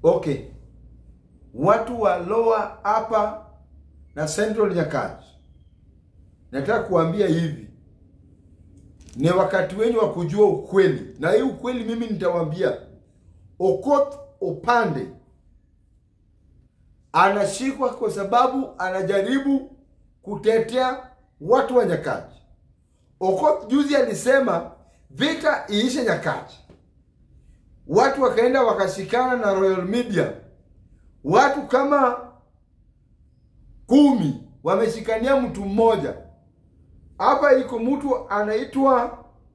Okay, watu wa Lower hapa na Central Nyakach, nataka kuambia hivi, ni wakati wenyu wa kujua ukweli, na hii ukweli mimi nitawaambia. Okoth Opande anashikwa kwa sababu anajaribu kutetea watu wa Nyakach. Okoth juzi alisema vita iishe Nyakach, watu wakaenda wakashikana na Royal Media, watu kama kumi wameshikania mtu mmoja. Hapa iko mtu anaitwa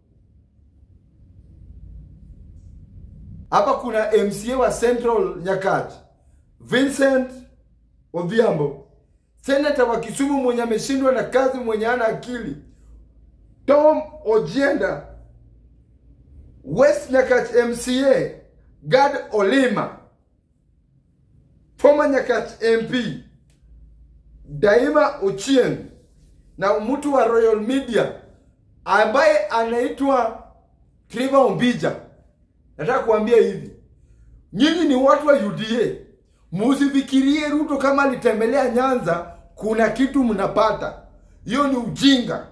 hapa, kuna MCA wa Central Nyakach Vincent Odhiambo, senata wa Kisumu mwenye ameshindwa na kazi, mwenye ana akili Tom Ojienda, West Nyakach MCA Gad Olima, former Nyakach MP Daima Ochieng na mtu wa Royal Media ambaye anaitwa Trevor Ombija. Nataka kuambia hivi, nyinyi ni watu wa UDA, musifikirie Ruto kama alitembelea Nyanza kuna kitu mnapata. Hiyo ni ujinga.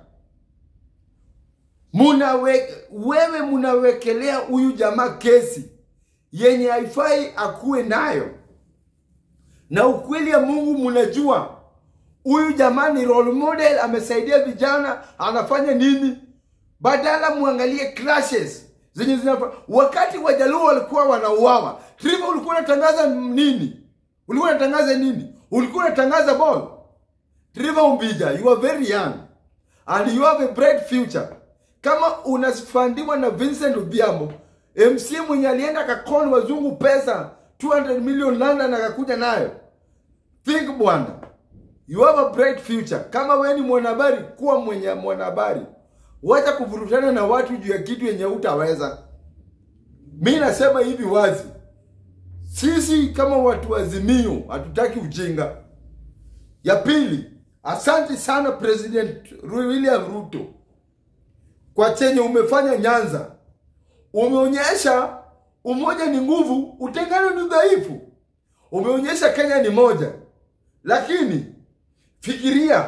Munawe, wewe munawekelea huyu jamaa kesi yenye haifai akuwe nayo, na ukweli ya Mungu munajua huyu jamaa ni role model, amesaidia vijana, anafanya nini? Badala muangalie clashes zenye zinafa. Wakati Wajaluo walikuwa wanauawa, Trevor ulikuwa unatangaza nini? Ulikuwa unatangaza nini? Ulikuwa unatangaza ball. Trevor Umbija, you are very young and you have a bright future. Kama unafandiwa na Vincent Odhiambo, MC mwenye alienda akakoni wazungu pesa 200 million London akakuja nayo. Think bwana, you have a bright future. Kama wewe ni mwanahabari, kuwa mwenye mwanahabari, wacha kuvurutana na watu juu ya kitu yenye utaweza. Mi nasema hivi wazi, sisi kama watu wa Azimio hatutaki ujinga. Ya pili, asante sana President William Ruto kwa chenye umefanya Nyanza. Umeonyesha umoja ni nguvu, utengano ni udhaifu. Umeonyesha Kenya ni moja, lakini fikiria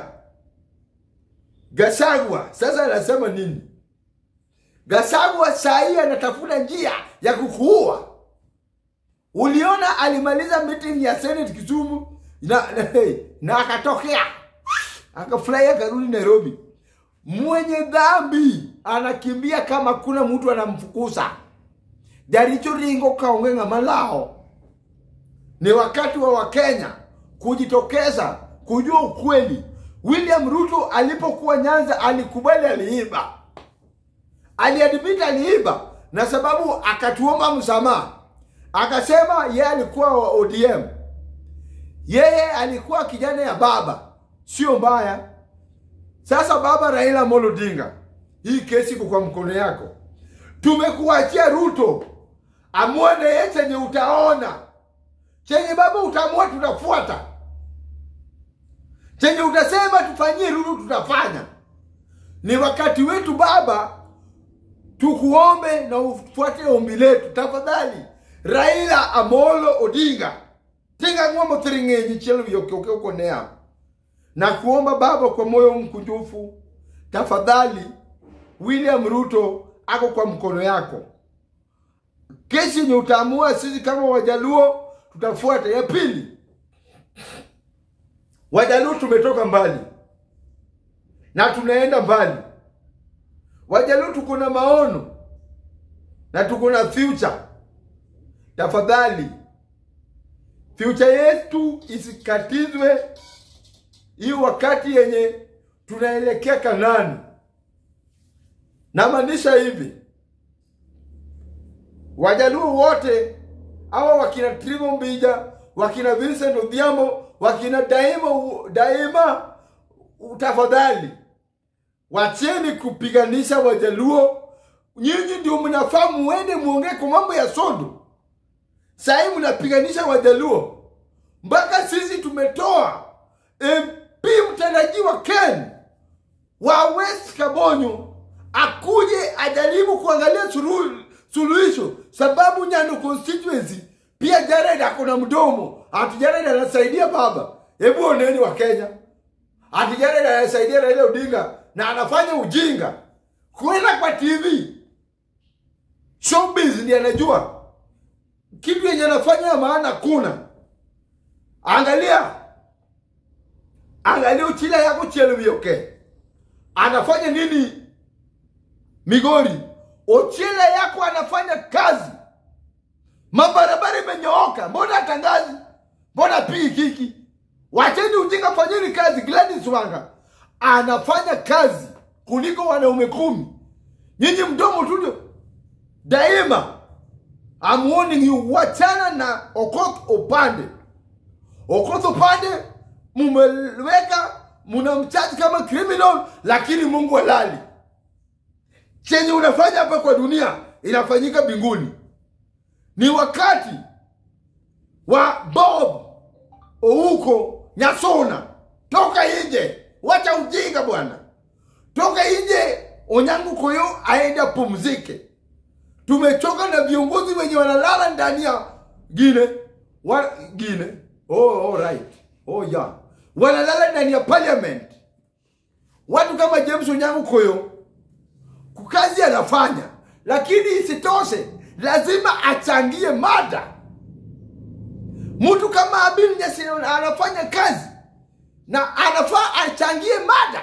Gachagua sasa anasema nini? Gachagua saa hii anatafuta njia ya kukuua. Uliona alimaliza meeting ya Senate Kisumu na, na, na akatokea akafurahi akarudi Nairobi. Mwenye dhambi anakimbia kama kuna mtu anamfukuza. Jaricho ringo kaonge ng'ama lao. Ni wakati wa Wakenya kujitokeza kujua ukweli. William Ruto alipokuwa Nyanza alikubali aliiba, aliadmit aliiba, na sababu akatuomba msamaha, akasema yeye alikuwa wa ODM, yeye alikuwa kijana ya baba, sio mbaya. Sasa baba Raila Amolo Odinga, hii kesi iko kwa mkono yako. Tumekuachia Ruto, amua na yeye chenye utaona, chenye baba utaamua, tutafuata chenye utasema tufanyie Ruto tutafanya. Ni wakati wetu baba, tukuombe na ufuate ombi letu tafadhali. Raila Amolo Odinga tinga ng'omo thiring'enyi chielo yokioke ukonea na kuomba baba kwa moyo mkunjufu, tafadhali. William Ruto ako kwa mkono yako. Kesi yenye utaamua, sisi kama Wajaluo tutafuata. Ya pili, Wajaluo tumetoka mbali na tunaenda mbali. Wajaluo tuko na maono na tuko na future. Tafadhali, future yetu isikatizwe hii wakati yenye tunaelekea Kanani. Namaanisha hivi, Wajaluo wote hawa wakina Trevor Ombija, wakina Vincent Odhiambo, wakina Daima Daima, tafadhali wacheni kupiganisha Wajaluo. Nyinyi ndio mnafaa muende muongee kwa mambo ya sodo. Sahii mnapiganisha Wajaluo mpaka sisi tumetoa MP mtarajiwa Ken wa West Kabonyo akuje ajaribu kuangalia suluhu suluhisho, sababu Nyando constituency pia Jared ako na mdomo ati Jared anasaidia baba. Hebu oneni wa Kenya, ati Jared anasaidia Raila Odinga na anafanya ujinga kwenda kwa TV. Showbiz ndiye anajua kitu yenye anafanya ya maana kuna. Angalia, angalia uchila yako Chelwioke anafanya nini Migori? Ochila yako anafanya kazi, mabarabara imenyooka, mbona atangazi? Mbona pii kiki? Wacheni ujinga, fanyeni kazi. Gladys Wanga anafanya kazi kuliko wanaume kumi. Nyinyi mdomo tu daima. I'm warning you, wachana na Okoth Opande. Okoth Opande mumeweka mnamchaji kama criminal, lakini Mungu halali. Chenye unafanya hapa kwa dunia inafanyika mbinguni. Ni wakati wa Bob Ouko Nyasona, toka nje, wacha ujinga bwana, toka nje. Onyango Koyo aende apumzike. Tumechoka na viongozi wenye wanalala ndani ya Gine wa Gine. Oh, all right. Oh, yeah. Wanalala ndani ya parliament. Watu kama James Onyango Koyo kazi anafanya, lakini isitoshe lazima achangie mada. Mtu kama Abil Nyasini anafanya kazi na anafaa achangie mada.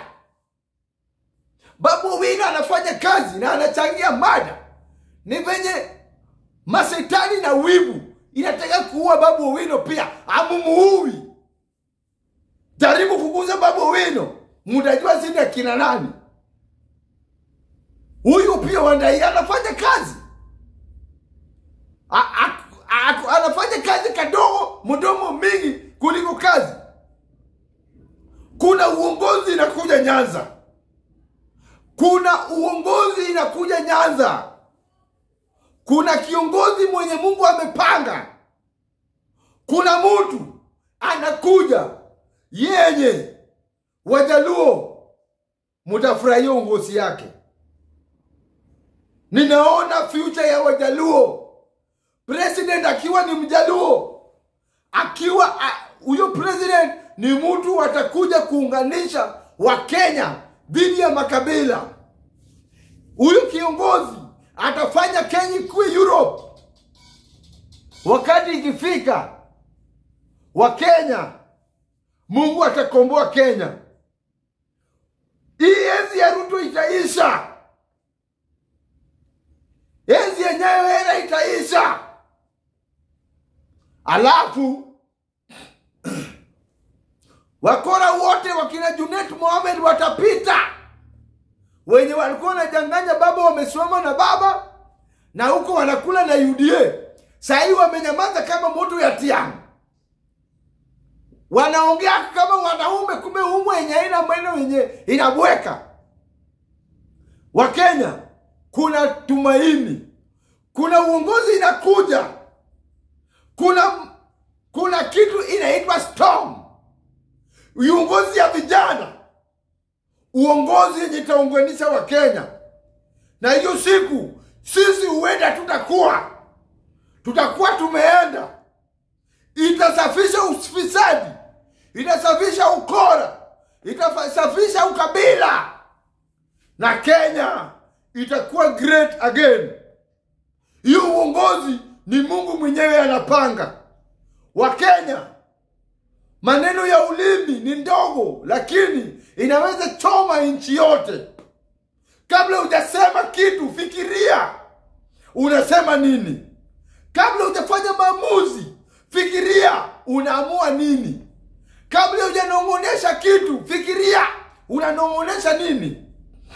Babu Owino anafanya kazi na anachangia mada. Ni venye masetani na wivu inataka kuua Babu Owino pia, amumuui. Jaribu kuguza Babu Owino, mtajua sini akina nani. Huyu pia Wandai anafanya kazi a, a, a, anafanya kazi kadogo, mdomo mingi kuliko kazi. Kuna uongozi inakuja Nyanza, kuna uongozi inakuja Nyanza. Kuna kiongozi mwenye Mungu amepanga. Kuna mtu anakuja yenye Wajaluo mutafurahia uongozi yake. Ninaona future ya Wajaluo, president akiwa ni Mjaluo, akiwa huyo president ni mtu atakuja kuunganisha Wakenya dhidi ya makabila. Huyu kiongozi atafanya Kenya ikuwe Europe. Wakati ikifika Wakenya, Mungu atakomboa Kenya. Hii enzi ya Ruto itaisha, enzi yenyewe era itaisha, alafu wakora wote wakina Junet Mohamed watapita wenye walikuwa wanajanganya baba wamesimama na baba na huko wanakula na UDA. Sahii wamenyamaza kama moto ya tiang, wanaongea kama wanaume, kumbe umu yenye ina meno yenye inabweka. Wakenya, kuna tumaini, kuna uongozi inakuja, kuna kuna kitu inaitwa storm, uongozi ya vijana uongozi yenye itaunganisha Wakenya, na hiyo siku sisi huenda tutakuwa tutakuwa tumeenda, itasafisha ufisadi, itasafisha ukora, itasafisha ukabila, na Kenya itakuwa great again. Hiyo uongozi ni Mungu mwenyewe anapanga. Wakenya, maneno ya ulimi ni ndogo, lakini inaweza choma nchi yote. Kabla hujasema kitu, fikiria unasema nini. Kabla hujafanya maamuzi, fikiria unaamua nini. Kabla hujanong'onesha kitu, fikiria unanong'onesha nini.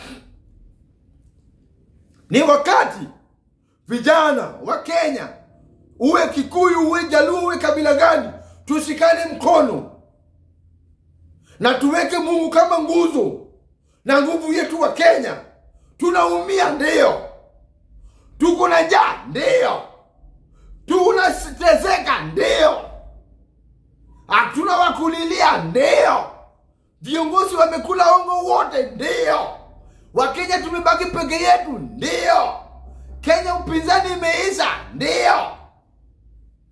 Ni wakati vijana wa Kenya, uwe Kikuyu, uwe Jaluo, uwe kabila gani, tushikane mkono na tuweke Mungu kama nguzo na nguvu yetu. Wa Kenya tunaumia, ndio. Tuko na njaa, ndio. Tunateseka, ndio. Hatuna wakulilia, ndio. Viongozi wamekula ongo wote, ndio. Wakenya tumebaki peke yetu, ndio. Kenya upinzani imeisha, ndio.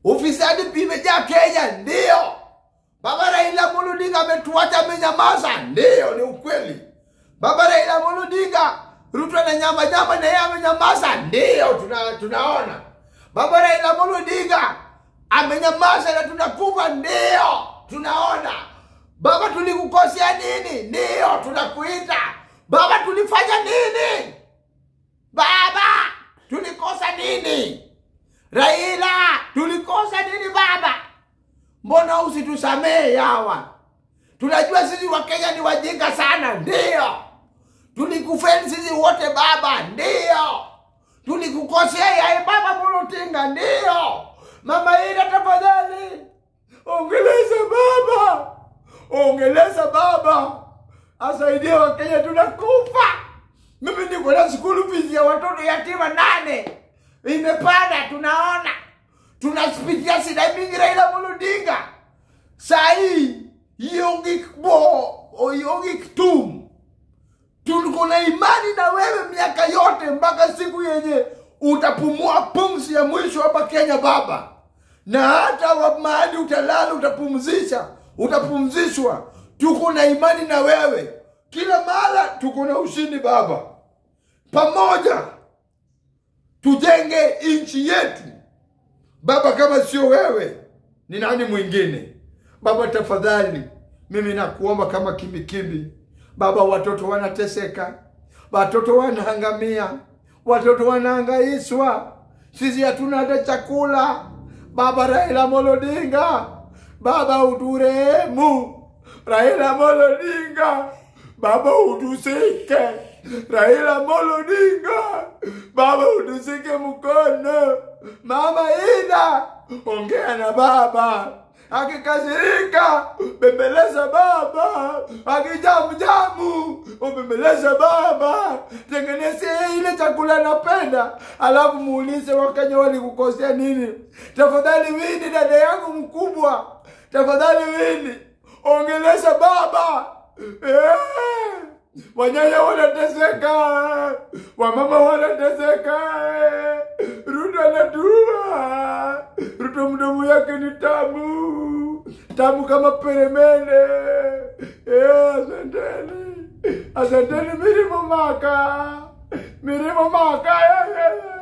ufisadi vimejaa Kenya, ndiyo. Baba Raila Amolo Odinga ametuacha amenyamaza, ndiyo, ni ukweli. Baba Raila Amolo Odinga Ruto na nyama nyama na yeye amenyamaza, ndiyo, tuna, tunaona. Baba Raila Amolo Odinga amenyamaza na tunakufa, ndiyo, tunaona. Baba, tulikukosea nini? Ndiyo, tunakuita. Baba, tulifanya nini? Baba, tulikosa nini? Raila, tulikosa nini baba? Mbona usitusamehe hawa? Tunajua sisi Wakenya ni wajinga sana, ndiyo. Tulikufeli sisi wote baba, ndiyo. Tulikukosea yae baba Molotinga, ndiyo. Mama Ida, tafadhali ongeleza baba, ongeleza baba, asaidie Wakenya, tunakufa. Mimi niko na school fees ya watoto yatima nane imepanda, tunaona tunaspitia shida mingi. Raila Amolo Odinga saa hii Yongik Bo Yongik Tum, tuko na imani na wewe miaka yote mpaka siku yenye utapumua pumzi ya mwisho hapa Kenya baba, na hata wa mahali utalala utapumzisha, utapumzishwa. Tuko na imani na wewe kila mahala, tuko na ushindi baba. Pamoja tujenge nchi yetu baba. Kama sio wewe, ni nani mwingine baba? Tafadhali mimi nakuomba kama kimbikimbi baba, watoto wanateseka, watoto wanaangamia, watoto wanaangaishwa, sisi hatuna hata chakula baba. Raila Amolo Odinga baba, uturehemu. Raila Amolo Odinga baba, utusike. Raila Amolo Odinga baba, utusike mkono. Mama Ida, ongea na baba akikasirika bembeleza baba, akijamujamu ubembeleza baba, tengenezea ile chakula anapenda, alafu muulize Wakenya walikukosea nini. Tafadhali Wini, dada yangu mkubwa, tafadhali Wini, ongelesha baba eh. Wanyanya wanateseka, wamama wanateseka, Ruto anatua. Ruto mdomo yake ni tamu tamu kama peremende. Eh, asanteni, asanteni Mirimo Maka, Mirimo Maka. eh, eh, eh.